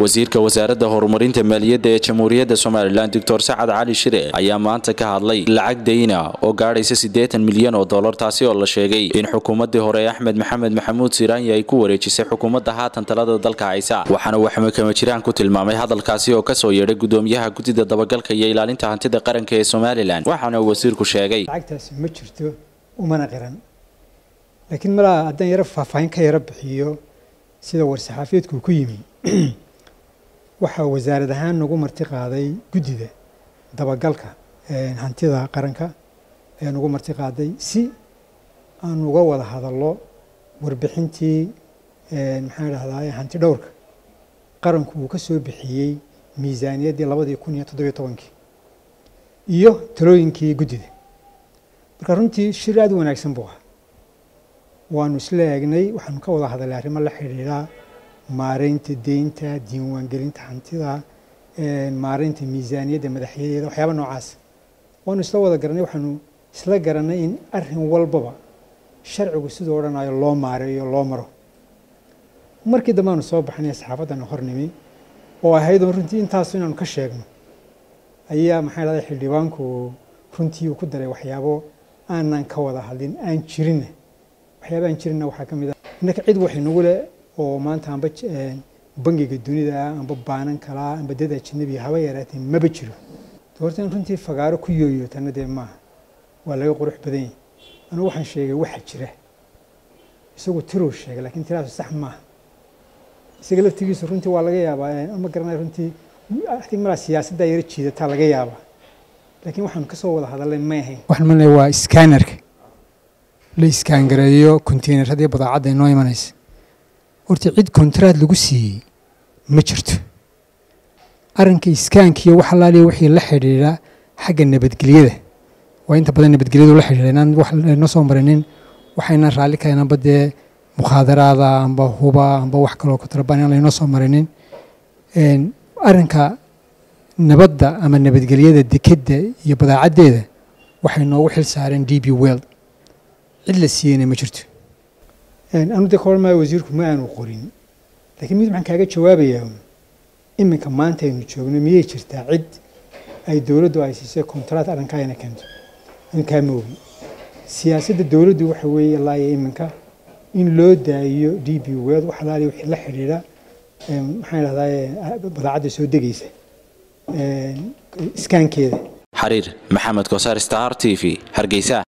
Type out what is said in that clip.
wasiirka wasaaradda horumarinta maaliyadda ee jamhuuriyadda somalilan doctor sacad cali shire ayaa maanta ka hadlay lacag dayna oo gaadhaysa siddeetan milyan oo dollar taasi oo la sheegay in xukuumaddii hore axmed maxamed maxamuud siraanya ay ku wareejisay xukuumadda haatan talada dalka haysa waxaana uu xamakama jiraan ku tilmaamay hadalkaasi oo kasoo yeedhay gudoomiyaha guddida dabagalka iyo ilaalinta hantida qaranka ee somalilan waxaana uu wasiirku sheegay lacagtaasi ma jirto umana qiran laakiin malaa haddaan yaro faahfaahin ka yaro bixiyo sida war-saxaafiyeedku ku yimi waxaa wasaarad ahaan nagu marti qaaday guddida dabagalka hantida qaranka ayaa nagu marti qaaday si aan uga wada hadallo warbixintii maxaan idhahdaa hanti dhowrka qaranku uu ka soo bixiyey miisaaniyaddii labadii kun iyo toddobiyo tobankii iyo talooyinkii guddida marka runtii shir aad u wanaagsan buu ahaa waanu isla eegnay waxaanu ka wada hadalay arrimo la xidhiidha maareynta deynta diiwaangelinta hantida maareynta miisaaniyadda madaxyadeeda waxyaaba noocaas waanu isla wada garanay waxaanu isla garanay in arrin walbaba sharcigu siduu odhanayo loo maareeyo loo maro markii dambe aanu soo baxnay saxaafaddana hornimi oo ahaydoo runtii intaasu inaanu ka sheegno ayaa maxaa dhahday xildhibaanku runtii uu ku daray waxyaabo aanan ka wada hadlin aan jirinna waxyaaba aan jirinna waxaa ka mid ah innaka cid wax inagu leh oo maanta amba bangiga dunida amba baanan kalaa amba dad ajanabiya haba yaraatee maba jiro horta in runtii fagaaro ku yooyo tana dee maaha waa laga qurux badan yahay anugu waxaan sheegay waxa jira isagu tiruu sheegay laakiin tiraasu sax maaha isaga laftigiisu runtii waa laga yaabaa ma garanay runtii adig malaa siyaasaddaa yaro jiidataa laga yaabaa laakiin waxaanu kasoo wada hadalay may ahayn waxaan malnay waa scannerka la iskaangareeyo containeradii badaacadda inoo imanaysa horta cid kontraad lagu siiyey ma jirto arrinka iskaankiiyo wax alaaliya wixii la xidhiidha xagga nabadgelyada waa inta badan nabadgelyadu la xidhiidha inaan wax laynoo soo marinin waxaynan raalli kahayn amba dee mukhaadaraada amba huba amba wax kaloo kutrabaan inaan laynoo soo marinin arrinka nabadda ama nabadgelyada dekedda iyo badaacaddeeda waxay noogu xil saareen d b world cid la siiyeyna ma jirto anu de kahor maayo wasiirku ma aanu qorin laakiin mid maxaan kaaga jawaabayaa iminka maanta aynu joogno miyay jirtaa cid ay dowladdu ay siisay kontraat arrinkaa ina keento inkaa ma ogi siyaasadda dowladdu waxa weeye laaya iminka in loo daayiyo d b world wax alaaliya wixii la xidhiidha maxaan idhahdaa badaacadda soo degaysa iskaankeeda xariir maxamed kosaar star t v hargeysa